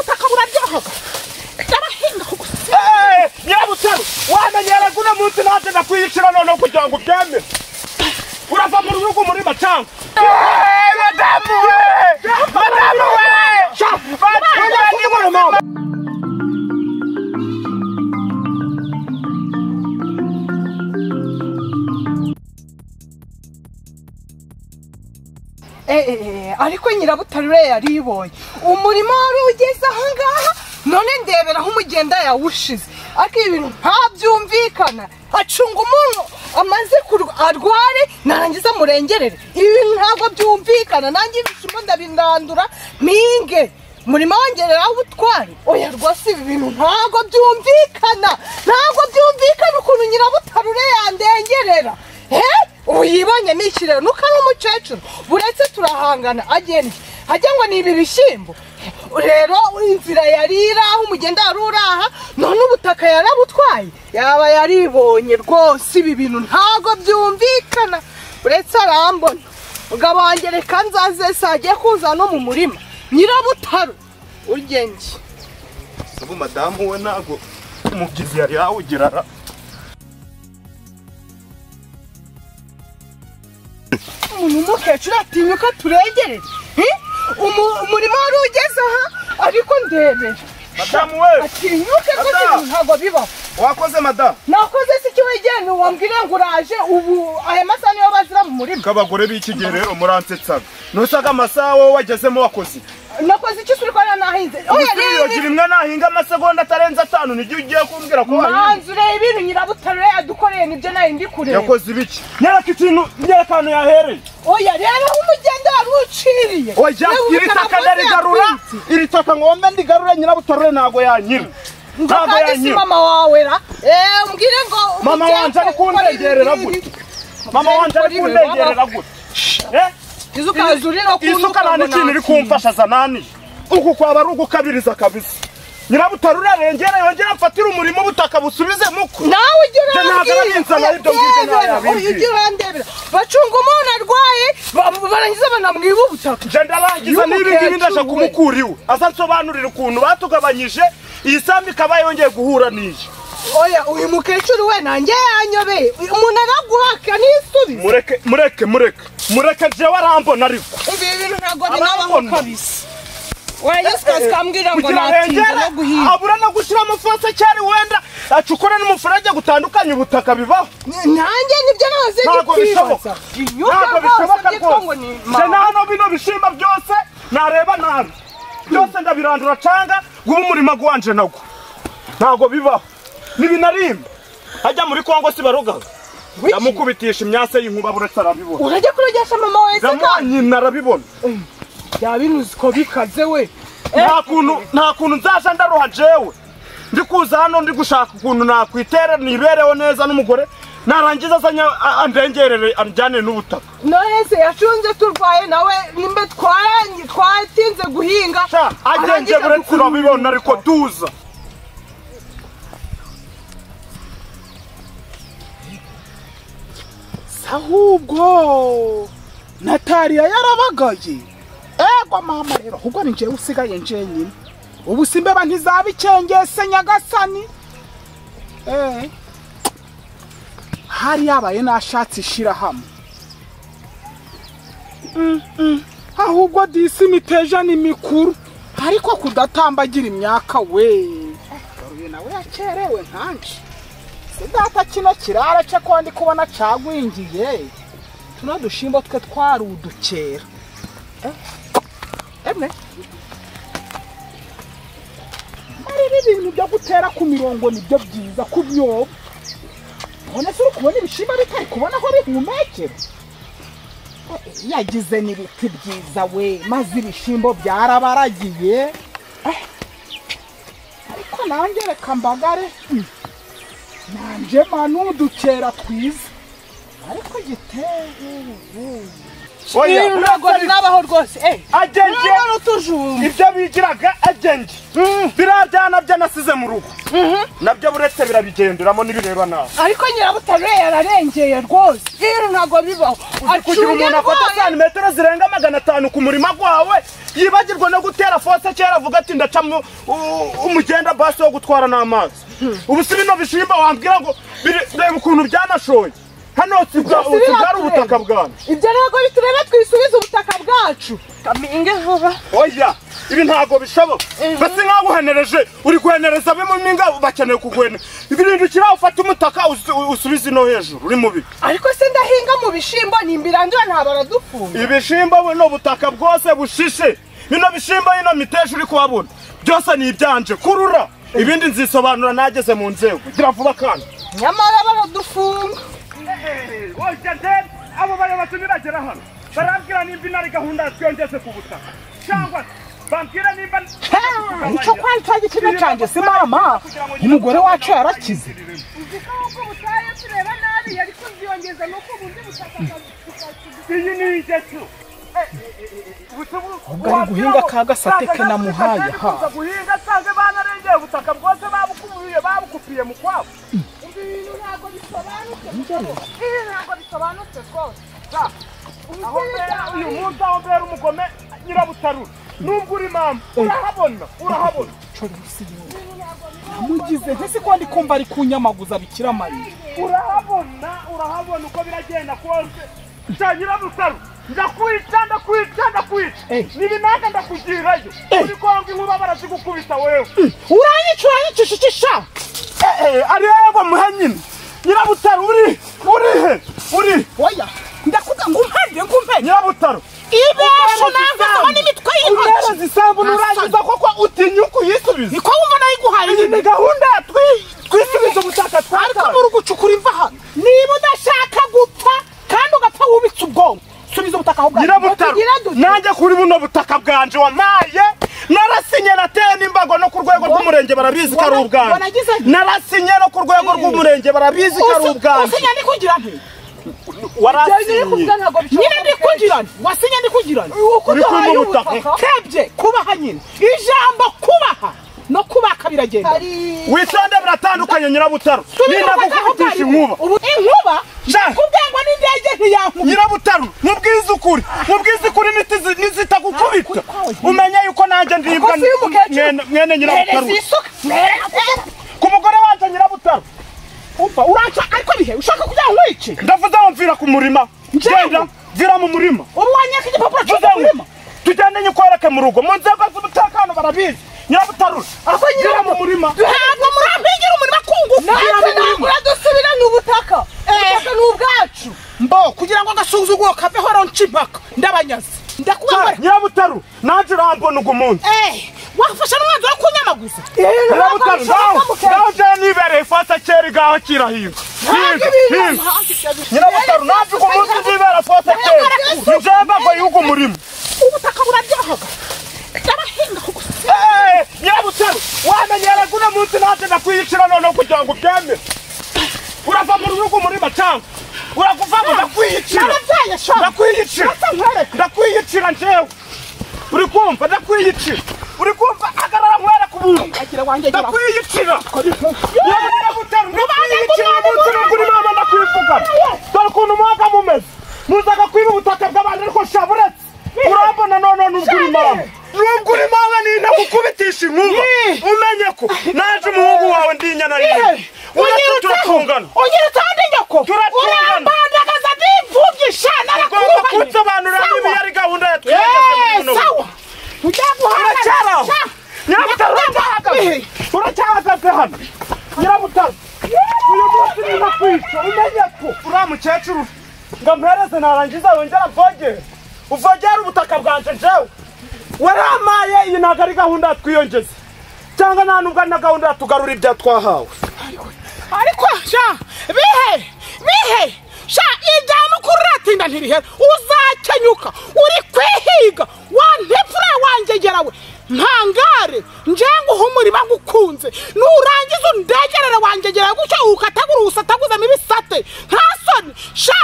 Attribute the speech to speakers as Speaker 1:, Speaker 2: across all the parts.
Speaker 1: byoroha byarahinga
Speaker 2: nyabutero wamenyera guno munsi natenda kwiyicira noneho kugira ngo byeme urava mu rugo muri macanga madamu we madamu we
Speaker 1: eee ariko nyirabutare uriya yaribonye umurimo wari ugeze ahangaha none ndebera aho umugenda yawushize ariko ibintu ntabyumvikana acunga umuntu amaze kurwa- arware narangiza amurengerere ibi bintu ntabwo byumvikana nanjye ibishimo ndabindandura mpinge murimo wongereraho ubutware oya rwose ibi bintu ntabwo byumvikana ntabwo byumvikana ukuntu nyirabutare uriya yandengerera eee ubu yibonye ni ikiraro nuko ari umukecuru buretse turahangana agenda hajya ngo ni ibi bishyimbo rero inzira yari iri aho umugenda wari uri aha none ubutaka yarabutwaye yaba yaribonye rwose ibi bintu ntabwo byumvikana uretse arambona mugabo wanjye reka nzaze saa agiye kuza no mu murima nyirabutaro uryenjye
Speaker 2: ubu madamu we ntabwo umubyizi yari yawugirara
Speaker 1: umuntu w'umukecuru atinyuka turegerere Eh? Umu- umurimo wari ugeze aha ariko ndebera
Speaker 2: madamu we
Speaker 1: atinyuke ko
Speaker 2: Ata!
Speaker 1: ibintu ntabwo bibaho
Speaker 2: wakoze madamu
Speaker 1: nakoze se icyo wegera wambwira ngo uraje ubu aya masaha niyo bazira mu murima
Speaker 2: nk'abagore b'ikigero rero muransetsaga nusaga amasaha wowe wagezemo wakoze
Speaker 1: nakoze icyo uri kubona nahinze oya rero
Speaker 2: gira imwe nahinga amasegonda atarenze atanu n'igihe ugiye kumbwira ko wahinze
Speaker 1: manzu ureba ibintu nyirabutare yadukoreye nibyo nayo ndi kureba
Speaker 2: yakoze ibiki nyereka ikintu nyereka ahantu yahereye
Speaker 1: oya rero aho umugenda wari uciriye
Speaker 2: oya
Speaker 1: Nawe
Speaker 2: iri
Speaker 1: ubutaka
Speaker 2: taka
Speaker 1: bwose
Speaker 2: ndarigarura
Speaker 1: yatwitse.
Speaker 2: iri taka ngombe ndigarure nyirabutarure ntago yanyira
Speaker 1: ngo
Speaker 2: ntago
Speaker 1: kandi si
Speaker 2: yanyira
Speaker 1: mama wawe ra eh mbwire ngo
Speaker 2: Mama
Speaker 1: umugende
Speaker 2: wanje ari
Speaker 1: ukore
Speaker 2: kundegerera
Speaker 1: ibi
Speaker 2: gute?
Speaker 1: n'ibi.
Speaker 2: mama wanje ari
Speaker 1: Mbwire ngo ibi wabaho.
Speaker 2: kundegerera gute Eh?
Speaker 1: izuka zurira
Speaker 2: Iyi suka nta n'ikintu iri kumfasha zanani uku kwaba ari ugukabiriza kabisa nyirabutarure arengera yongera amfatire umurimo ubutaka busubize muko
Speaker 1: nawe ujya
Speaker 2: Ntabwo ari inzara aribyo mbwirwa nawe yabibwiye.
Speaker 1: ujya urandebera bacunga umuntu arwaye ba- barangiza banamwiba ubutaka
Speaker 2: nje ndarangiza
Speaker 1: Y'umukecuru
Speaker 2: n'ibingibi ndaje
Speaker 1: we.
Speaker 2: kumukura iwe aza nsobanurira ukuntu batugabanyije iyi sambu ikaba yongeye guhura n'iyi
Speaker 1: oya uyu mukecuru we nanjye yanyobeye umuntu araguhaka n'isubize
Speaker 2: mureke mureke mureke mureke jewe arambona ariko
Speaker 1: umva ibi bintu ntabwo binabaho
Speaker 2: Arambona.
Speaker 1: kabisa wayasika zikambwira ngo
Speaker 2: kugira ngo
Speaker 1: natinda
Speaker 2: yongere
Speaker 1: no guhinga
Speaker 2: abura no gushyiramo fase cyari wenda acukure n'umuferege gutandukanye ubutaka bibaho
Speaker 1: nanjye nibyo nahoze
Speaker 2: Ntabwo bishoboka.
Speaker 1: ndikwibaza inyuka
Speaker 2: ntabwo
Speaker 1: rwose
Speaker 2: bishoboka
Speaker 1: byitwa ngo
Speaker 2: rwose
Speaker 1: ni
Speaker 2: nje
Speaker 1: mama
Speaker 2: nano bino bishimba byose nareba nabi byose ndabirandura canga guha umurima gwanje nagwo ntabwo bibaho ntibinarimba hajya muri kongo si barogaga ndamukubitisha imyase y'inkuba buretse arabibona
Speaker 1: urajya kurogesha mama wese
Speaker 2: ndamwa
Speaker 1: kandi
Speaker 2: nyina arabibona
Speaker 1: yabinuze uko bikaze we
Speaker 2: nta kuntu nta kuntu nzaza ndaruha jewe ndi kuza hano ndi gushaka ukuntu nakwitera nibereho neza n'umugore narangiza azanye a- andengerere anjyane n'ubutaka
Speaker 1: none se yacunze turwaye nawe nimba twara- twatinze guhinga
Speaker 2: sha agenje
Speaker 1: arangiza
Speaker 2: buretse
Speaker 1: dukurura
Speaker 2: urabibona ariko tuza
Speaker 3: ahubwo natariya yarabagaye ego mama rero ahubwo ni njyewe usigaye njyenyine ubu simbeba ntizaba ikengese nyagasani Eh. hari yabaye nashatse ishyirahamwe Mm, mm. ahubwo disi imiteja ni mikuru ariko kudatambagira imyaka we garuye nawe yakerewe nkanshi si data kino kirara cye ko ndi kubona cagwingiye tuno dushimbo twe twari udukera Eh, emwe ariho ibintu byo gutera ku mirongo nibyo byiza ku byobo none se uri kubona ibishimba bitari kubona aho bihumekera Eh, yagize n'ibiti byiza we maze ibishimbo byarabaragiye Eh, ariko nanjye reka mbagare Mm. nanjye manu udukera twiza ariko giteye
Speaker 2: oya
Speaker 1: ibintu ntabwo binabaho rwose
Speaker 2: Agent-
Speaker 1: mwana n'utujumba
Speaker 2: ibyo bigiraga agenti biriya byana byo nasize mu rugo nabyo buretse birabigenduramo n'ibireba nawe
Speaker 1: ariko nyirabutare yararengeye rwose ibintu ntabwo bibaho
Speaker 2: kugira
Speaker 1: acuye
Speaker 2: umuntu afata
Speaker 1: arwaye
Speaker 2: santimetero zirenga magana atanu ku murima gwawe yibagirwa no gutera fose kera avuga ati ndaca mu- u- umugenda basi wo gutwara n'amazi ubu si bino bishimba wambwira ngo biri- reba ukuntu byanashoye hano sibwa-
Speaker 1: Ibyo si
Speaker 2: sibwari
Speaker 1: biratureba.
Speaker 2: ubutaka bwanjye
Speaker 1: ibyo ntabwo bitureba twisubize ubutaka bwacu kaminge vuba
Speaker 2: oya ibi ntabwo bishoboka
Speaker 1: Mhm.
Speaker 2: mbese nk'aho uhenereje uri guhenereza abemo n'ingabo bakeneye kuguhene ibirindukira ufate umutaka usu- usubize ino hejuru uri mubi
Speaker 1: ariko se ndahinga mu bishyimbo nimbirangira ntabwo aradufunga
Speaker 2: ibishimba buno butaka bwose bushishe bino bishimba ino miteja uri kuhabona byose ni ibyanje kurura ibindi nzisobanura nageze mu nzego gira vuba kandi
Speaker 1: nyamara baradufunga
Speaker 2: abo bayobozi biragera hano barambwira nimba inari gahunda twiyongeze ku butaka cyangwa bambwira nimba
Speaker 3: icyo kwari cya gikina cyanjye si mama umugore wacu yarakize
Speaker 4: uziko ahubwo ubutayu tureba nabi yari kuziyongeza nuko ubundi butaka
Speaker 2: iyi ni igecu
Speaker 3: Ubwo ari guhinga ka gasate ke namuhaye, ha.
Speaker 2: guhinga cyangwa banarengeye ubutaka bwose babukubiye babukupiye mu kwabo
Speaker 4: ibyo bintu ntabwo bisobanutse ibi ntabwo bisobanutse rwose
Speaker 2: aho mbera uyu munsi aho mbera umugome nyirabutarura nubwo uri mama urahabona urahabona
Speaker 3: mugize ntese ko ndi kumva ari kunyamaguza bikira mariya
Speaker 2: urahabona urahabona uko biragenda kose cya nyirabutarura ndakwica ndakwica ndakwica
Speaker 3: Eh.
Speaker 2: nibinaka ndakugirayo uri kwanga inkuba barazigukubita wewe
Speaker 3: uranyica uranyicisha icisha
Speaker 2: ariyego muhe nyine nyirabutaro uri urihe uri
Speaker 3: oya ndakuza ngo umpende ngo umpende
Speaker 2: nyirabutaro
Speaker 3: ibesho nangaho n'imitwe y'intoki
Speaker 2: umwerazi isambu nurangiza koko utinyuka uyisubize
Speaker 3: niko wumva nayiguhaye
Speaker 2: iyi ni
Speaker 3: nyine
Speaker 2: gahunda ya twi- twisubize ubutaka
Speaker 3: ariko
Speaker 2: twataye
Speaker 3: muri ugucukura imva hano niba udashaka gupfa kandi ugapfa wubitse ubwonko subiza ubutaka aho bwawe
Speaker 2: nyirabutaro
Speaker 1: tugira dute?
Speaker 2: nanjye kuri buno butaka bwanje wamaye narasinye nateye n'imbago no ku rwego rw'umurenge barabizi ko ari
Speaker 3: wana-
Speaker 2: ubwanjye
Speaker 3: wanagize nti?
Speaker 2: narasinye no ku rwego rw'umurenge barabizi ko ari ubwanjye
Speaker 3: wasinya ndikugira nti
Speaker 2: warasinye
Speaker 1: kubyo ntabwo bishoboka
Speaker 3: nyine ndikugira nti wasinya ndikugira nti
Speaker 1: uko
Speaker 2: Uri kunywa
Speaker 1: duhaye
Speaker 2: ubutaka.
Speaker 1: ubutaka
Speaker 3: kebye kubaha nyine ijambo kubaha no kubaka biragenda
Speaker 1: hari
Speaker 2: witonde biratandukanye nyirabutaro ninagukubitije inkuba
Speaker 3: inkuba
Speaker 2: Ja.
Speaker 3: kubwengwa n'indege ntiyankubita
Speaker 2: nyirabutaro mubwize ukuri mubwize ukuri nitizi- nizitagukubita umenye yuko nanjye ndibwa
Speaker 1: Ako si umukecuru.
Speaker 2: mwene- mwene nyirabutaro
Speaker 1: hereza isuka
Speaker 2: ku mugore wanje nyirabutaro
Speaker 3: umva uranca ariko bihe ushaka kugira ngo wice
Speaker 2: ndavuze aho mvira ku murima
Speaker 3: Njyewe?
Speaker 2: genda mvira mu murima
Speaker 3: ubu wanyaka igipapuro
Speaker 2: Vuze ngo,
Speaker 3: cy'umurima
Speaker 2: tugende nyikwereke mu rugo mu nzego z'umutekano barabizi nyirabutaro
Speaker 1: Ako
Speaker 2: mvira mu
Speaker 1: nyirabutaro.
Speaker 2: murima
Speaker 3: ntabwo murampigira umurima kunguka
Speaker 1: natwe ntabwo dusubirane ubutaka ubutaka ni ubwacu
Speaker 3: mbo kugira ngo agasuzuguro kaveho ronca impaka ndabanyazi ndakubabara
Speaker 2: nyirabutaro nanjye urambona ugu munsi
Speaker 3: wafashe n'umwanzuro wo kunyamaguza
Speaker 2: nyirabutaro ngaho ngaho njyewe nibereye ifata kera igaho kirahiga
Speaker 1: ntabwo
Speaker 2: Higa, higa.
Speaker 1: ibintu
Speaker 2: nyirabutaro nanjye ugu munsi uzibera fose kera njemba ngo yugu murima
Speaker 3: ubutaka buraryohaga ndabahingaho gusa
Speaker 2: Eh, nyirabutaro wamenyera uno munsi nanjye ndakwiyicira noneho kugira ngo ubyemere urava mu rugo murima cyangwa urakuvamo ndakwiyicira
Speaker 3: narabyaye shora
Speaker 2: ndakwiyicira ndakwiyicira njyewe uri kumva ndakwiyicira uri kumva agarara mwere ku buntu
Speaker 3: agira wanjye gira
Speaker 2: ndakwiyicira yewe nyirabutaro ndakwiyicira uyu munsi nubwo uri mama ndakwivugana dore ukuntu muhaga mumeze muzaga kwiba ubutaka bw'abandi ariko shaburetse urabona noneho nubwo uri mama nubwo uri mama ni ndakukubitisha inkuba umenye ko naje umuhungu wawe ndi inyana rimwe uretse turatungana
Speaker 3: ugira utonde nyoko
Speaker 2: Turatungana.
Speaker 3: urambandagaza ndimvubgisha
Speaker 2: ugomba
Speaker 3: narakubaye
Speaker 2: kunsobanurira niba iyo ari gahunda ya
Speaker 3: Eee,
Speaker 2: twiyongeze
Speaker 3: sawa tujya guhana
Speaker 2: uracyaraho nyirabutaro uracyahagaze uracyahagaze hano nyirabutaro uyu munsi niba kwica umenye ko uriya mukecuru ngo ampereze narangiza wongera avogere uvogere ubutaka bwanje jewe waramaye iyi ntabwo ari gahunda ya twiyongeze cyangwa nta nubwo ari na gahunda ya tugarura ibya twahawe
Speaker 3: ariko sha bihe bihe sha ijyana uko uratinda ntirihera uzakenyuka uri kwihiga wantepfura wangegera we ntangare njenga uha umurima ngukunze nurangiza undegerere wangegera gutya ukatagura ubusataguzamo ibisate nta soni sha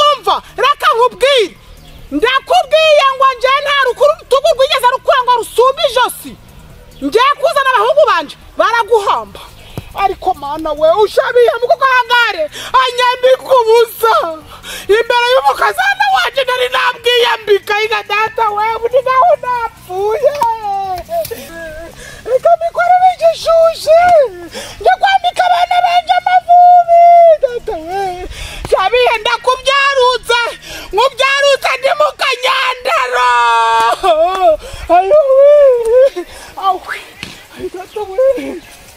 Speaker 3: umva reka nkubwire ndakubwiye ngo njye nta rukuru urutugu rwigeze rukwanga rusumba ijosi njye kuzana abahungu banje baraguhamba ariko mana we ushabiye mu kuko hangare anyambika ubusa imbere y'umukazana wacu nari nabwiyambika yiga data we buri naho napfuye reka mikorere igishushe njye kwambika abana banje amavubi data we shabiye ndakubyarutse nkubyarutse ndi mu kanyandaro ayo we awe ayo data we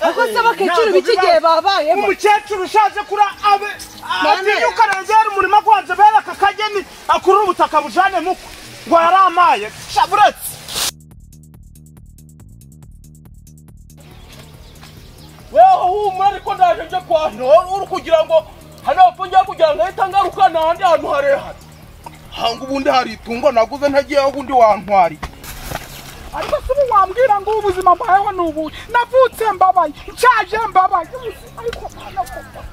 Speaker 1: akoze bakecuru bikigiye babayemo
Speaker 2: umukecuru ushaje kuri abe
Speaker 1: None.
Speaker 2: atinyuka rengera umurima gwanze bereka akageni akurura ubutaka bujane muko ngo yaramaye shaburetse weho humura ariko ndaje nje kwa ntora uri kugira ngo hano hepfo ngiye kugira ngo ahita ngaruka n'ahandi hantu harehare hanga ubundi hari itungo naguze ntagiyeho ubundi wantwariye
Speaker 3: ariko se ubu wambwira ngo ubuzima mbayeho ni ubu navutse mbabaye nshaje mbabaye ariko mwana koko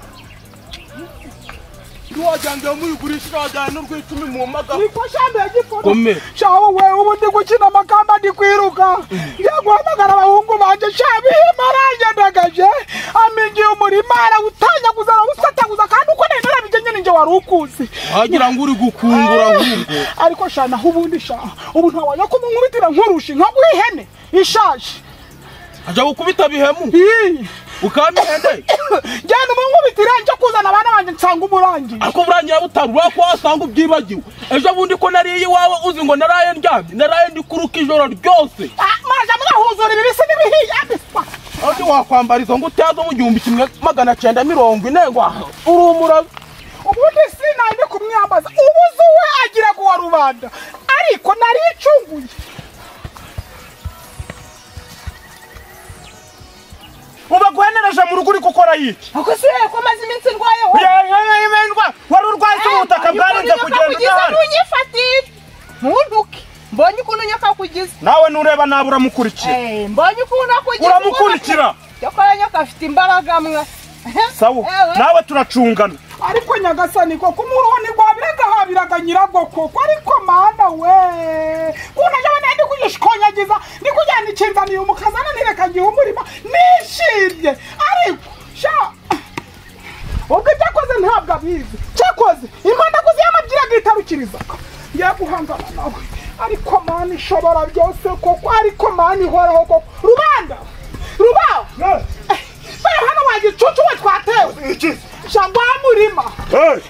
Speaker 2: ntiwajyangira muyigurisha ntajyana n'urw'icumi mu mpagara
Speaker 3: niko shambe
Speaker 2: Komera.
Speaker 3: y'igifono shawe we ubu ndi gukina amakamba ndi kwiruka ngiye guhamagara abahungu banje shabihima arangendagaje amingiye umurima arawutanyaguza arawusatanguza kandi uko nari narabigenye ninjye wari ukuzi
Speaker 2: wagira ngo uri gukungura ahubwo
Speaker 3: ariko sha naho ubundi sha ubu ntawajya kumunkubitira nkurusha nka bw'ihene ishaje
Speaker 2: ajya gukubita bihemu
Speaker 3: Ii.
Speaker 2: ukamihene
Speaker 3: genda umunkubitire njye kuzana abana banjye nsanga umurangiye
Speaker 2: ariko burangira butaru urabona ko wasanga ubyibagiwe ejo bundi ko nariye iwawe uzi ngo naraye ndyamye naraye ndi kuruka ijoro ryose
Speaker 3: Ah, muraja murahuzura ibibisi n'ibihiye abiswa
Speaker 2: aho wakwambara izo ngutiya zo mu gihumbi kimwe magana cyenda mirongo ine ngo urumura
Speaker 3: ubundi sinandi kumwiyambaza ubuze we agira ngo wa rubanda ariko nari icunguye
Speaker 2: ubaguhenereje mu rugo uri gukora yiki
Speaker 1: ako si wowe ko maze iminsi ndwayeho
Speaker 2: wari urwaye icyo ubutaka bwarenze kugenda udahari
Speaker 1: ntunyifatire ntuntuke mbonye ukuntu nyakakugize
Speaker 2: nawe nureba nawe uramukurikira
Speaker 1: Eh, mbonye ukuntu akugize
Speaker 2: uramukurikira
Speaker 1: cyakora nyoka afite imbaraga mwa
Speaker 2: sawa
Speaker 1: Ewe.
Speaker 2: nawe turacungana
Speaker 3: ariko nyagasani koko umuruho ni rwabiraga habiraga nyirago koko ariko mana we unaje abana ndi kuyishkonyagiza ndi kujyana ikinzaniye umukazana ntireka ngihe umurima nishimye ariko sha ubwo ibyakoze ntabwo abizi cyakoze impandaguzi yamabwiraga itarukirizaga ngiye guhangana nawe ariko mana ishobora byose koko ariko mana ihoraho koko rubanda rubaho bari hano wagicucu we twatewe shangwa murima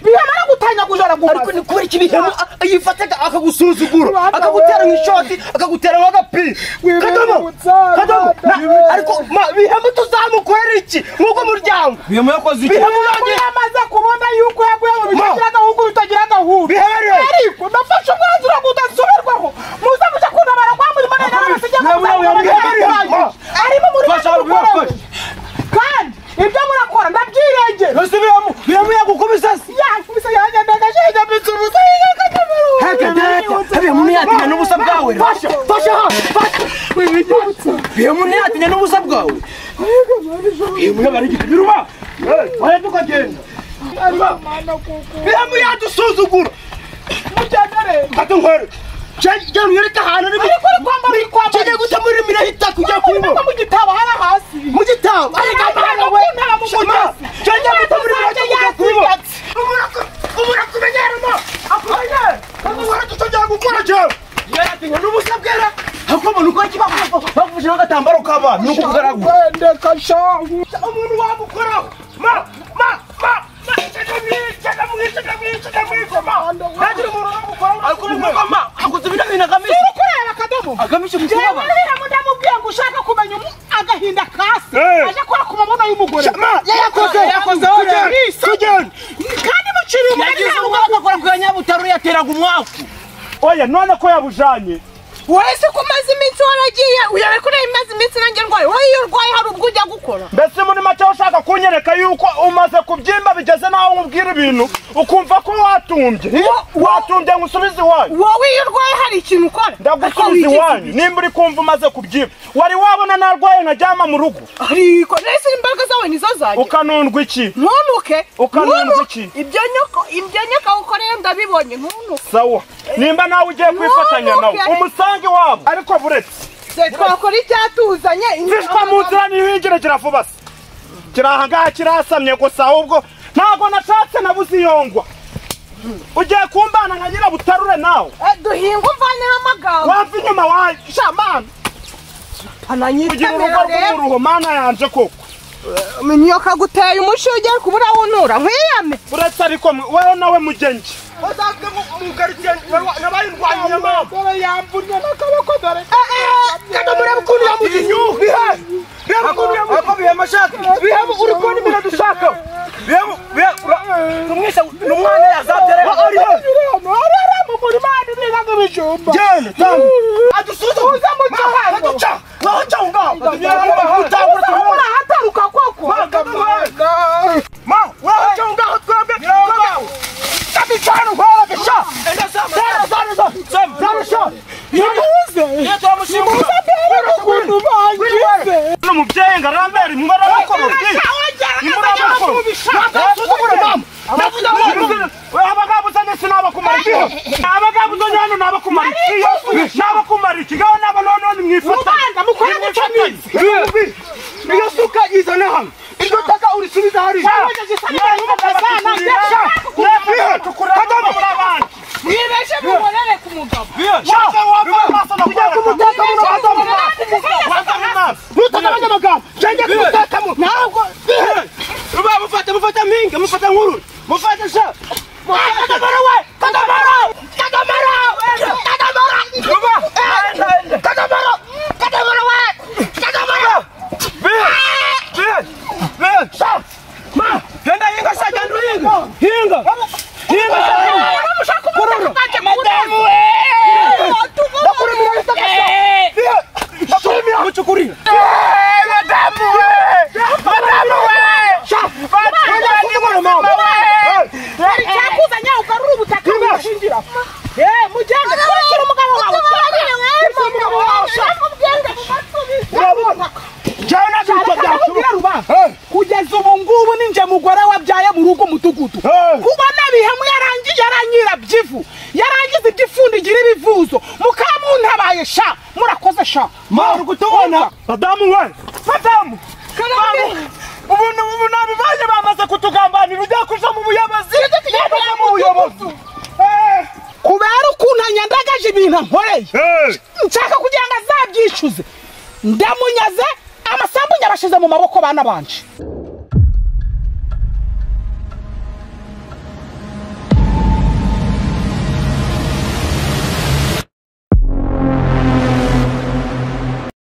Speaker 3: bihamara gutanyaguza
Speaker 5: ariko
Speaker 3: aragumaza
Speaker 5: ni kubera iki bihemu yifataga akagusuzugura
Speaker 3: Rwanda
Speaker 5: akagutera
Speaker 3: we.
Speaker 5: nk'ishoti akagutera nk'agapira
Speaker 3: Wibereye
Speaker 5: kadomo
Speaker 3: ubusaza,
Speaker 5: kadomo
Speaker 3: Rwanda
Speaker 5: Na-
Speaker 3: we.
Speaker 5: ariko ma- bihemu tuzamukorera iki mwugo muryango
Speaker 2: bihemu yakoze iki
Speaker 5: bihemu
Speaker 3: Ntabwo
Speaker 5: yanjye
Speaker 3: yamaze kubona yuko yaguye mu bitagira agahugu bitagira agahuru
Speaker 5: Biherere.
Speaker 3: ariko nafashe umwanzuro ngo udasubirwaho muze muje kuntabara kwa murimo nari narabasigiye
Speaker 5: Nawe,
Speaker 3: kuzabona
Speaker 5: nawe, nawe,
Speaker 3: ibirangirire.
Speaker 5: biherere.
Speaker 3: arimo muri
Speaker 5: Fasha,
Speaker 3: mukora we.
Speaker 5: fasha.
Speaker 3: kandi ibyo murakora ndabyirengera
Speaker 5: ese bihemu bihemu yagukubise se
Speaker 3: yakubise yanyandagaje yanyambitse ubusa yanyandagaje
Speaker 5: Heke data, bihemu ntiyatinya n'ubusa bwawe
Speaker 3: Fasha,
Speaker 5: fasha ha fasha bihemu ntiyatinya n'ubusa bwawe bihemu yaba ari igipimira uba wajya tukagenda bihemu yadusuzugura
Speaker 3: mugendere
Speaker 5: Kata nkore. Jya mwireke ahantu ari
Speaker 3: ariko uri kwambara ikwambara
Speaker 5: kijya guta muri mira hita kujya
Speaker 3: Urimo
Speaker 5: kuyibo.
Speaker 3: mu gitabo hari hasi
Speaker 5: Mu gitabo. Ariko amahanga we. Shama. Jya guta muri mira hita kujya kuyibo. Ubura kumenyeramo. Akoye. Kama wara tutojya gukora je. Yarati ngo nubusa bwera. Hakomo nuko kibaho. Bavuje n'agatambaro kaba nuko kugaragura.
Speaker 3: kwendeka shangu
Speaker 5: umuntu wamukoraho ma ma ma ma cyaga mwica cyaga mwica cyaga mwica cyaga mwica ma ntagira umuntu wamukoraho ariko umukobwa ma akoze ibintu bintu agamije
Speaker 3: kureba akadomo
Speaker 5: agamije
Speaker 3: jewe
Speaker 5: kukubaba
Speaker 3: rero mudamubwiye ngo ushaka kumenya umu agahinda kasi
Speaker 2: Eh.
Speaker 3: aje akora ku mabuno y'umugore
Speaker 5: Ma, yayakoze,
Speaker 3: yayakoze
Speaker 5: tugende,
Speaker 3: Isi. kandi muciriye umugani
Speaker 5: yagize
Speaker 3: nta
Speaker 5: ubwo
Speaker 3: mugabo
Speaker 5: agakora ku nyabutaro yateraga umwaku
Speaker 2: oya none ko yabujanye
Speaker 1: wese ko umaze iminsi waragiye uyobe kureba imaze iminsi nanjye ndwaye wowe iyo urwaye hari ubwo ujya gukora
Speaker 2: mbese muri make ushaka kunyereka yuko umaze kubyimba bigeze naho nkubwira ibintu ukumva ko watunga
Speaker 6: watumbye watumbye ngusubize iwanyu
Speaker 1: wowe iyo urwaye hari ikintu ukora Ariko
Speaker 6: ndagusubiza
Speaker 1: wigize
Speaker 6: iwanyu nimba uri kumva umaze kubyiba wari wabona narwaye najyama mu rugo
Speaker 1: ariko nahise imbaraga zawe nizo zanjye
Speaker 6: ukanundwa iki
Speaker 1: ntunuke
Speaker 6: Ukanundwa
Speaker 1: ntunuke.
Speaker 6: iki?
Speaker 1: ibyo nyoko ibyo nyoko ukoreye ndabibonye ntunuke
Speaker 6: sawa nimba nawe ugiye kwifatanya nawe
Speaker 1: Ntunuke.
Speaker 6: umusange wabo ariko buretse
Speaker 1: se twakora icyatuzanye
Speaker 6: zishwa mu nzira n'ihingire kiravuba se kiri aha ngaha kirasamye gusa ahubwo ntabwo nashatse nabuze iyongwa ugiye kumbana nka nyirabutarure nawe
Speaker 1: Eh, duhinga umvaneho amagambo
Speaker 6: wava inyuma wanjye shamana ugira urugo
Speaker 1: ananyitemera rero
Speaker 6: rw'umuruho mana yanje koko
Speaker 1: niyo kaguteye umushinge kubura wunura nkwiyame
Speaker 6: uretse ariko mwe- wewe nawe mugenge
Speaker 2: usanzwe mugarukiye nabaye indwanyi nyamama
Speaker 3: dore yamvunnye n'akaboko dore
Speaker 2: kada murebe ukuntu yamugiye bihaye reba ukuntu yamugiye ako bihema shaka bihema uri kubona ibintu dushaka bihema numwise numwana yazabye reba ariyo
Speaker 3: arara mu murima aduhingaga ibijumba
Speaker 2: genda tanga adusuze uze mu cyaha aduca naho cyaha ngaho utangura tumubona
Speaker 3: urahataruka koko
Speaker 2: ma naho cyaha ngaho twebwe ngaho kabicana uhora gasha enda sama sama sama sama sama sama
Speaker 3: nimuze nimuze mbere ukuntu bangize
Speaker 6: uno mubyeyi ngo arambere mwe arabakorora mwe arabakorora abagabuzanye sinabakumara iki abagabuzanye hano nabakumara iki nabakumara iki ngaho naba noneho nimwifatanye
Speaker 2: mukora gucamizi iyo suka izana hano iryo taka urisubize hariya
Speaker 1: mwibeshe mubonere ku mugabo
Speaker 2: mutakabanya amagambo cyangwa kumutakamo ntabwo ruba mufata mufata mpinga mufata nkuru mufata sha kagamara we kagamara kagamara kagamara ruba kagamara kagamara we kagamara Sha! Ma! Genda hinga sha genda hinga hinga hinga sha kururu madamu we Bakuru mira istakasa Shimira muchukurira madamu we madamu we Sha! Madamu we
Speaker 7: hari icyakuzanye ugarura ubutaka
Speaker 2: Shingira
Speaker 7: mujyane kubakira umugabo wawe
Speaker 2: umugabo wawe, sha.
Speaker 7: ubwenge mu matwi
Speaker 2: Urabona Jana
Speaker 3: Ariko
Speaker 2: byitwa
Speaker 3: ndakubwira
Speaker 2: byacu
Speaker 3: uba, kugeza ubu ngubu ninjye mugore wabyaye muri ugo mudugudu
Speaker 2: Hey.
Speaker 3: kubona bihemu yarangije aranyira byivu yarangize iby'ifundigira ibivuzo mukamuntabaye sha murakoze sha
Speaker 2: Maru kutubona
Speaker 6: madamu we madamu
Speaker 2: ubu ubu nabibanye bamaze kutugambanira ujya kuja mu buyobozi ujya mu buyobozi
Speaker 3: kubera ukuntu anyandagaje ibintu ankoreye nshaka kugira ngo azabyishyuze ndamunyaze amasambu nyabashize mu maboko bana banje